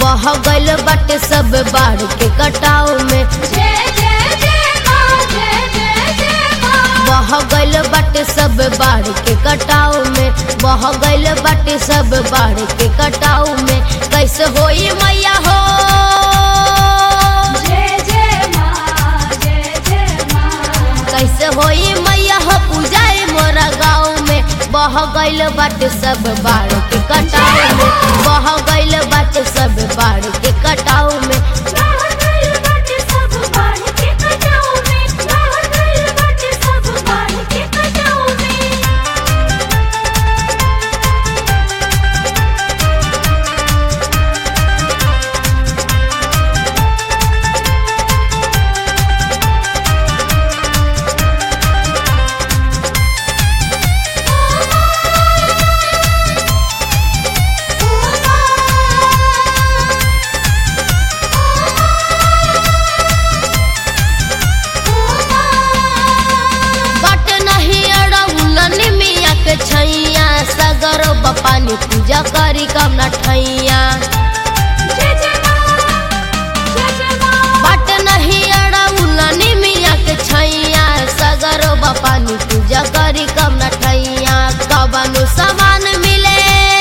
बह गइल बाटे सब बाढ़ के कटाव में जय जय जय माँ जय जय जय माँ बह गइल बाटे सब बाढ़ के कटाव में बह गइल बाटे सब बाढ़ के कटाव में कैसे होई मैया हो जय जय माँ जय जय माँ कैसे होई मैया हो पूजाए मोरा गाँव में बह गइल बाटे सब बाढ़ के कटाव में बह गइल बाटे सब बाढ़ के कटाव में बाहर गइल बाटे सब बाढ़ के कटाव में बाहर गइल बाटे सब बाढ़ के कटाव में बट नहीं अड़ौलनी मिया के छैया सगर बपानी पूजा करी कम न ठैया जय जय माँ जय जय माँ बट नहीं अड़ौलनी मिया के छैया सगर बपानी पूजा करी कम न ठैया कबनु सामान मिले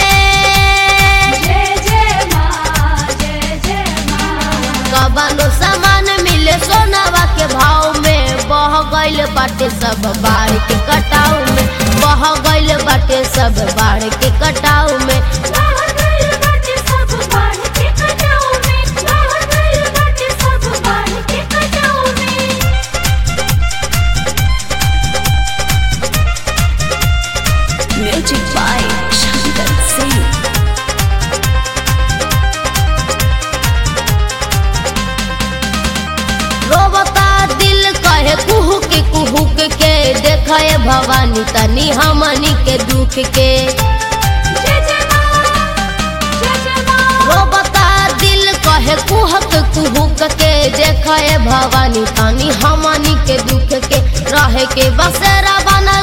जय जय माँ जय जय माँ कबनु सामान मिले सोनावा के भाव में बह गइल बाटे सब बाढ़ के कटाव में बह गइल बाटे सब बाढ़ के कटाव में बाहर गइल बाटे सब बाढ़ के कटाव में बाहर गइल बाटे सब बाढ़ के कटाव में Music by Shankar Singh. रोबता दिल कहे कुहुक कुहुक के देखे भवानी तनी हमनी के दुख के जय जय माँ जय जय माँ रोबता दिल कहे कुहक कुहुक के देखे भवानी तनी हमनी के दुख के रहे के बसेरा बनल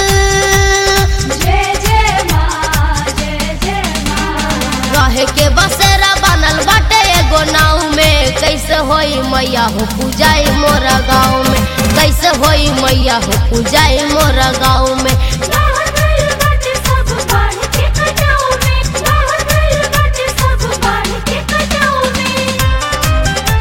जय जय माँ जय जय माँ रहे के बसेरा बनल बाटे एगो नाव में कैसे होई मैया हो पूजाई मोरा गाँव में कैसे होई मैया हो पूजाई मोरा गाँव में बाहर गइल बाटे सब बाढ़ के कटाव में बाहर गइल बाटे सब बाढ़ के कटाव में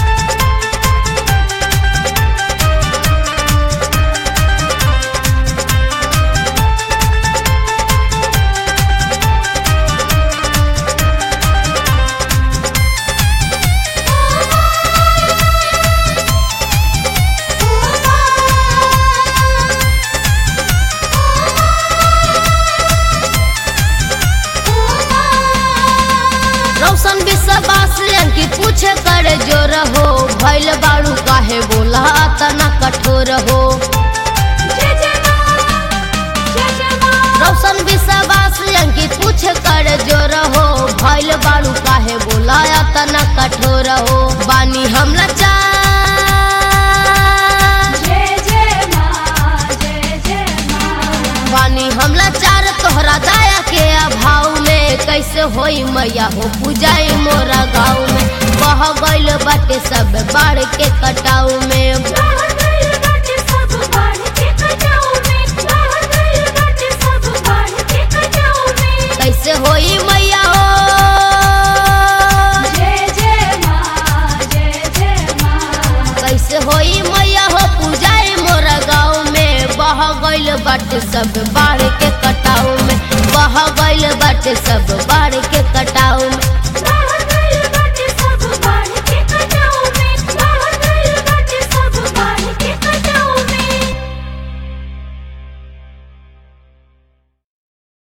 रौशन विश्वास अंकित पूछे करे जो रहो भैल बाड़ू काहे बोला तना कठोर हो जय जय माँ जय जय माँ रौशन विश्वास अंकित पूछे करे जो रहो भैल बाड़ू काहे बोला तना कठोर हो बानी हम लाचार जय जय माँ जय जय माँ बानी हम लाचार तोहरा दया के अभाव में कैसे होई मैया हो पूजाई मोरा गाँव में बह गइल बाटे सब बाढ़ के कटाव में बाहर गइल बाटे सब बाढ़ के कटाव में बाहर गइल बाटे सब बाढ़ के कटाव में कैसे होई मैया हो जय जय माँ जय जय माँ कैसे होई मैया हो पूजाई मोरा गाँव में बह गइल बाटे सब बाढ़ के कटाव में बह गइल बाटे सब बाढ़ के कटाव में